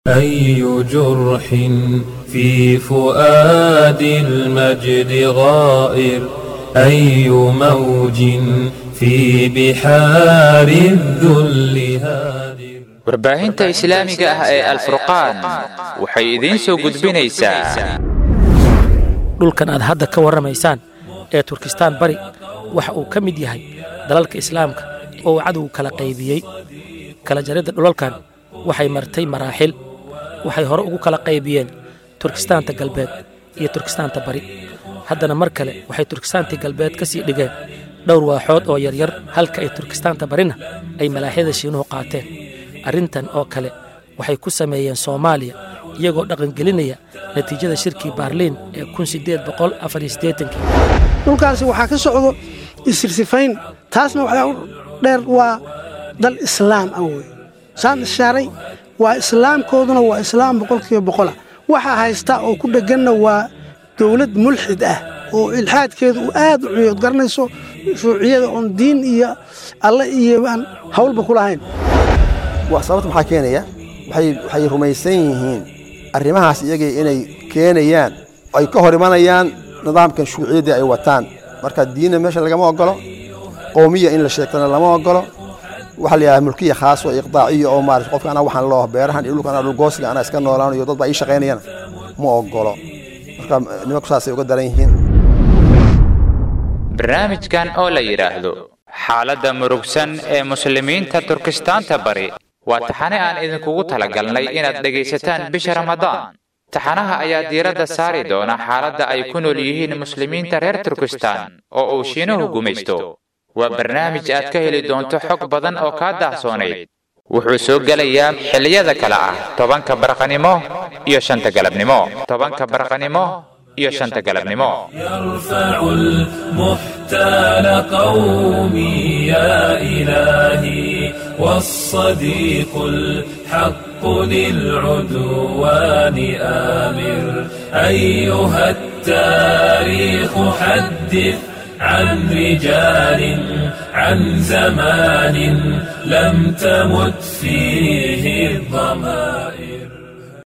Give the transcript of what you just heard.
أي جرح في فؤاد المجد غائر أي موج في بحار الذل هادر warbaahinta islaamiga ah ee alfurqaan waxay idiin soo gudbinaysaa dhulkan aad hadda ka warramaysaan ee turkistaan bari waxa uu ka mid yahay dalalka islaamka oo uu cadowgu kala qaybiyey kala jaridda dhulalkan waxay martay maraaxil waxay hore ugu kala qaybiyeen turkistaanta galbeed iyo turkistaanta bari haddana mar kale waxay turkistaantii galbeed ka sii dhigeen dhowr waaxood oo yaryar halka ay turkistaanta barina ay malaaxyada shiinuhu qaateen arrintan oo kale waxay ku sameeyeen soomaaliya iyagoo dhaqangelinaya natiijada shirkii baarliin ee dhulkaasi waxaa ka socdo isirsifayn taasna waxaa u dheer waa dal islaam ah wey saan ishaaray waa islaamkooduna waa islaam boqolkiiba boqola waxaa haysta oo ku dhegganna waa dowlad mulxid ah oo ilxaadkeedu uu aad u cuyood garanayso shuuciyada oon diin iyo alle iyo aan hawlba ku lahayn sababta maxaa keenaya waxay rumaysan yihiin arrimahaas iyagii inay keenayaan ay ka hor imanayaan nidaamkan shuuciyaddii ay wataan marka diinna meesha lagama ogolo qowmiya in la sheegtana lama ogolo waxaa la yidhaha mulkiya khaas oo iqdaaciya oo maarata qofka anaa waxaan loo beerahan iyo dhulkan dhulgoosga anaa iska noolaanayo dad baa ii shaqaynayana ma ogolo marka nimanku saasay uga daran yihiin barnaamijkan oo la yidhaahdo xaaladda murugsan ee muslimiinta turkistaanta bari waa taxane aan idinkugu talagalnay inaad dhegaysataan bisha ramadaan taxanaha ayaa diiradda saari doona xaaladda ay ku nool yihiin muslimiinta reer turkistaan oo uu shiinuhu gumaysto waa barnaamij aad ka heli doonto xog badan oo kaa daahsoonayd wuxuu soo gelayaa xilliyada kale ah tobanka barqanimo iyo shanta galabnimo tobanka barqanimo iyo shanta galabnimo يرفع المحتال قومي يا إلهي والصديق الحق للعدوان آمر أيها التاريخ حدث عن رجال عن زمان لم تمت فيه الضمائر